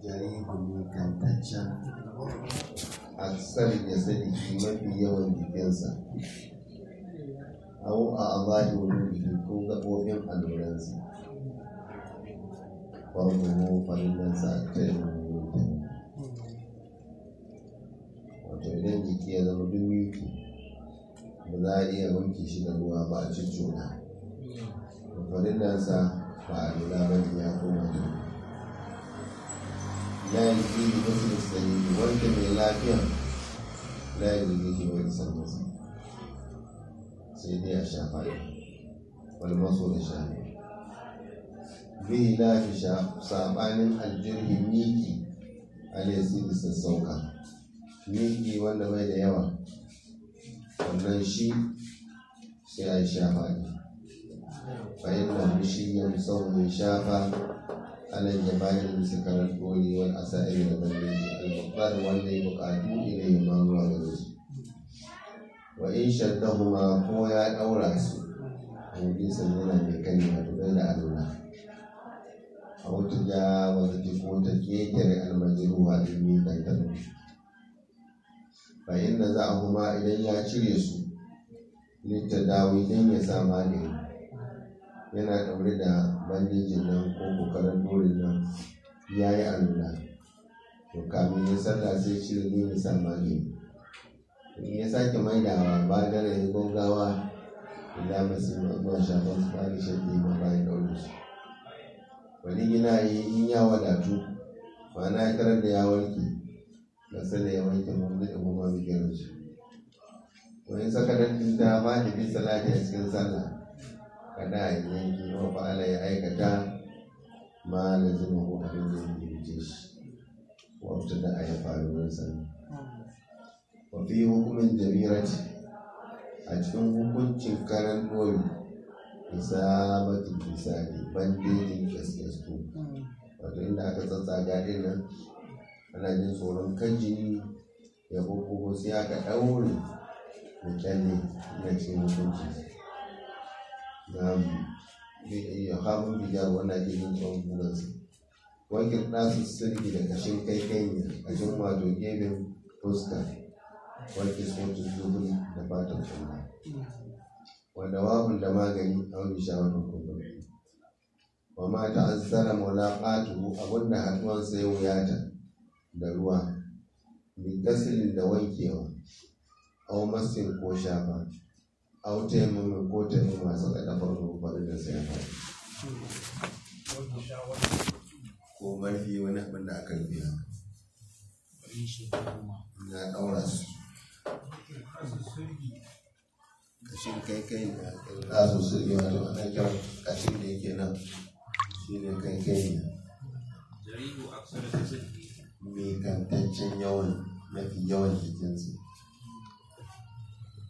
jarihun kantaccen aksar ya sani shi mafi yawan jikinsa au a azali wani ko gaɓoɓin alluransa farko farillansa ta yi wato idan jiki ya zama duk miki ba za a iya wanke shi da ruwa ba a ciccona farillansa ba a lura ba ne ya koma da la yi tsiri wasu da sanyi wanda mai lafiya la yi zai ke wani sanarsa sai dai a shafa ne wani maso da shafi bihi la fi sabanin aljirhin miki alaisi da sassauka miki wanda bai da yawa wannan shi sai a shafa ne bayan na shi ya sau mai shafa alal jabanin bisa karar koli wani asa'ir da bandeji al-muqtar wanda ya buƙatu ilai ma zuwa gare su wa in shaddahuma ko ya ɗaura su hadisan yana mai kani wato bai da alura a wata ja wata ke ko ta kekere almajiru wa ilmi dandalu fa inda za a kuma idan ya cire su littadawi don ya sa magani yana ɗaure da bandejin nan ko kokarin dorin nan ya yi alura to kamin ya sallah sai cire ne ya sa magani in ya sake maidawa ba da ya gongawa ila masu zuwa shafan su bani shaɗi ma bayan ɗaure su wani yana yi in ya wadatu ma'ana ya karar da ya warke da sada ya wanke mun da kuma mu gero shi wani sakarar din ta ba da bi salati a cikin sallah kada a yi yanki wa fa'ala ya aikata ma da zuma ko abin da ya yi shi wata da a ya faru wurin sallah wa fi hukumin jabirati a cikin hukuncin karan dori isabatin misali bandejin kyaskyasku wato inda aka tsatsaga din nan ana jin tsoron kan jini ya bubbugo sai aka ɗaure da kyalle na cikin hukunci na ya haɓun bijar wanda ke jin tsoron bugansa wankin ɗasu sirri da kashin kai kai kashin wato gefen fuska wanke sautin zuburi da fatan kuma wanda wabun da magani a wani shawarar kuma wa ma ta'azzara mulaqatuhu abunda haduwansa ya wuyata da ruwa bi gasilin da wankewa aw masin ko shafa aw taimamin ko taimama masu kada farko farin da sai faɗi ko marfi wani abin da aka rufe na ɗaura su kashin kai kai ne a su su yi wato ana kyau kashin da yake nan shi ne kai kai ne jarihu aksar da sirri mai kantaccen yawan mafi yawan jikinsu